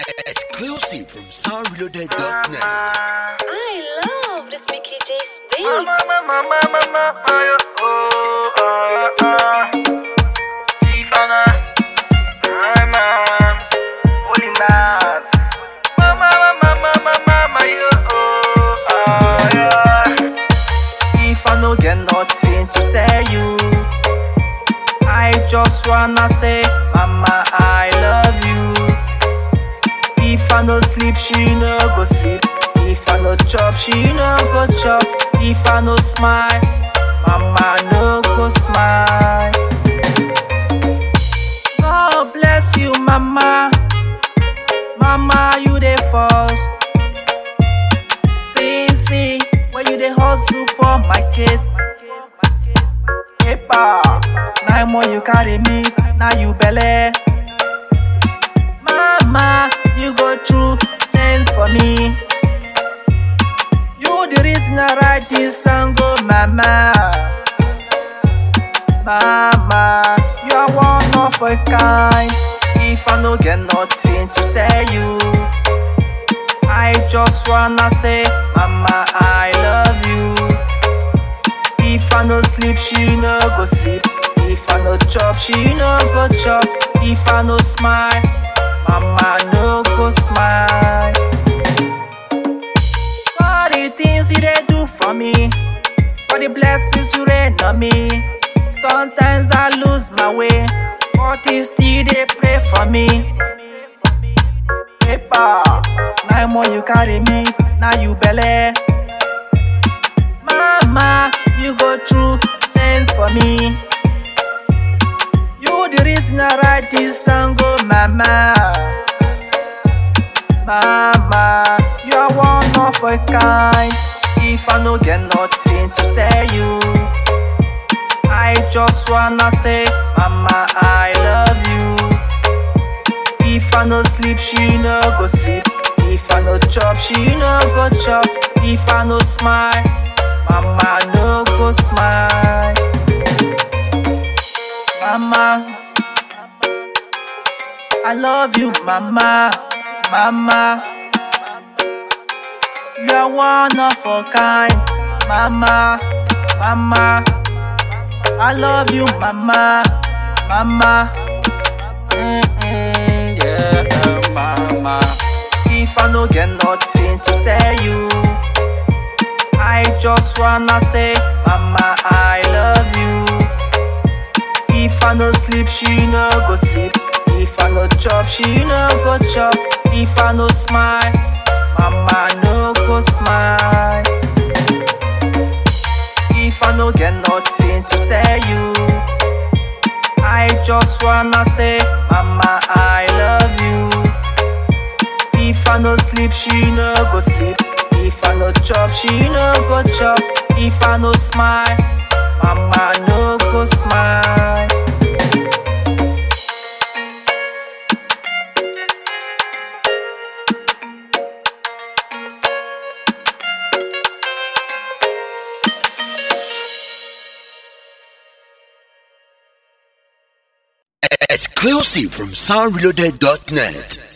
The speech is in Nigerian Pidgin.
Exclusive from soundreloaded.net. I love this Mickey J speak. Mama, mama, mama, mama, yo, oh, ah, ah. Ifana, ah, man, holy mass. Mama, mama, mama, mama, yo, oh, ah, yeah. If I no get nothing to tell you, I just wanna say, Mama, I love you. If I no sleep, she no go sleep. If I no chop, she no go chop. If I no smile, mama no go smile. God bless you, mama. Mama, you the first. See, see, when you the hustle for my case. Paper, nine more you carry me, now you belly. Mama, you go through things for me. You the reason I write this song, oh mama. Mama, you are one of a kind. If I no get nothing to tell you, I just wanna say, Mama, I love you. If I no sleep, she no go sleep. If I no chop, she no go chop. If I no smile, mama no go smile. For the things you they do for me, for the blessings you rain on me. Sometimes I lose my way, but you still they pray for me. Paper, nine more you carry me, now you belly. Mama, you go through things for me. You the reason I write this song, oh mama. Mama, you are one of a kind. If I no get nothing to tell you, I just wanna say, Mama, I love you. If I no sleep, she no go sleep. If I no chop, she no go chop. If I no smile, mama no go smile. Mama, I love you, mama, mama. You are one of a kind, mama, mama. I love you, mama, mama. Mm-mm, yeah, mama. If I no get nothing to tell you, I just wanna say, Mama, I love you. If I no sleep, she no go sleep. If I no chop, she no go chop. If I no smile, Mama no go smile. If I no get nothing to tell you, I just wanna say, Mama, I love you. If I no sleep, she no go sleep. If I no chop, she no go chop. If I no smile, mama no go smile. Exclusive from soundreloaded.net.